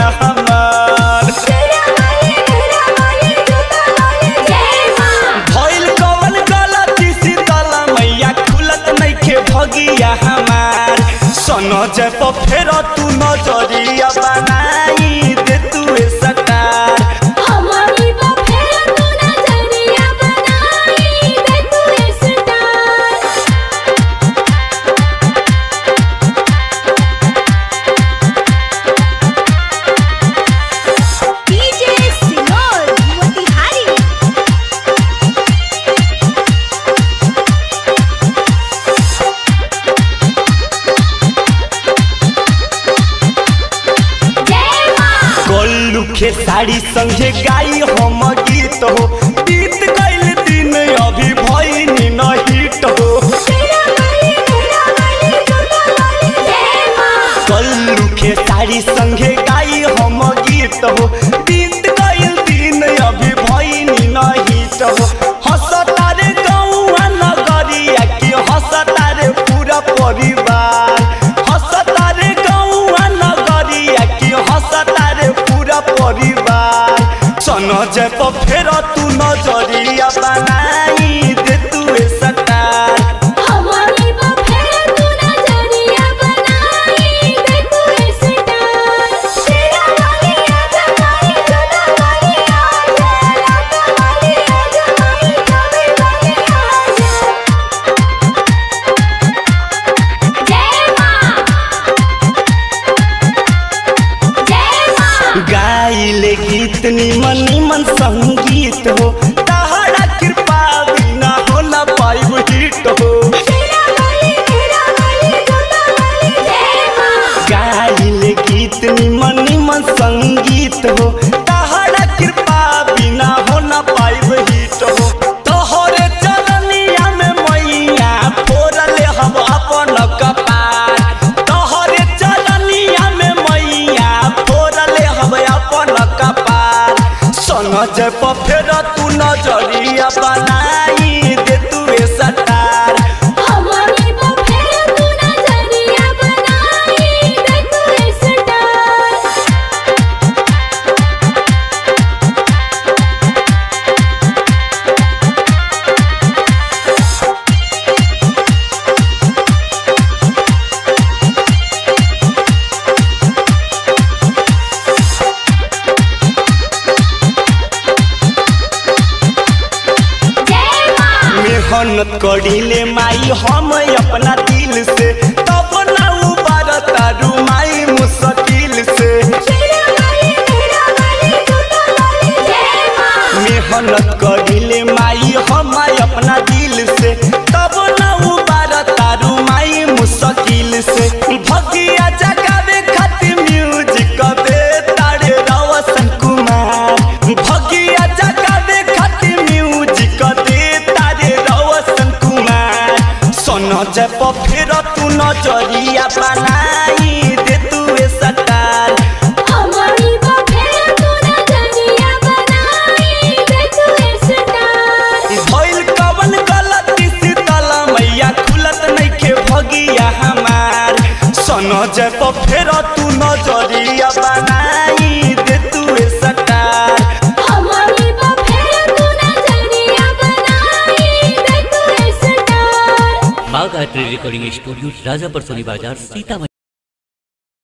हमार भइल कवन गलती शीतला मैया खुलत नइखे भगिया हमार सन जब फेर तू नजरिया बनाई दे तू ए सटार गोल्लू के साड़ी संगे गाई हम गीत हो बीत गइल दिन अभी भइनी न हिट हो गोल्लू के साड़ी संगे गाई हम गीत हो बीत गइल दिन अभी भइनी न हिट हो हंसता रे गौआ नगरिया कि हंसता रे पूरा परिवार हंसता रे गौआ नगरिया कि हंसता रे पूरा परिवार सन जब फेर तू नजरिया बनाई दे तू ए सटार गाइले गीत निमन निमन संगीत हो तहरा कृपा बिना होला पाइब हिट हो गाइले गीत निमन निमन संगीत हो तहरा कृपा बिना होला पाइब हिट हो तोहरे चरनिया में मैया फोड़ले हम अपन कपार तोहरे चरनिया में मैया फोड़ले हम अपन कपार सन जब फेर तू नजरिया बनाई दे तू ए सटार मेहनत करीले माई हम अपना दिल से तब ना उबार तारू माई मुश्किल से मेहनत करीले माई हम अपना दिल से तब ना उबार तारू माई मुश्किल से भगिया जगावे खातिर म्यूजिक दे तारे रवसन कुमार भगिया जगावे खातिर म्यूजिक दे तारे रवसन कुमार सन जब फेर तू नजरिया बनाई दे तू ए सटार भइल कवन गलती शीतला मैया खुलत नइखे भगिया हमार सन जब फेर तू नजरिया बनाई दे तू ए star Bagh art recording studio Rajapar Soni Bazar Sitamarhi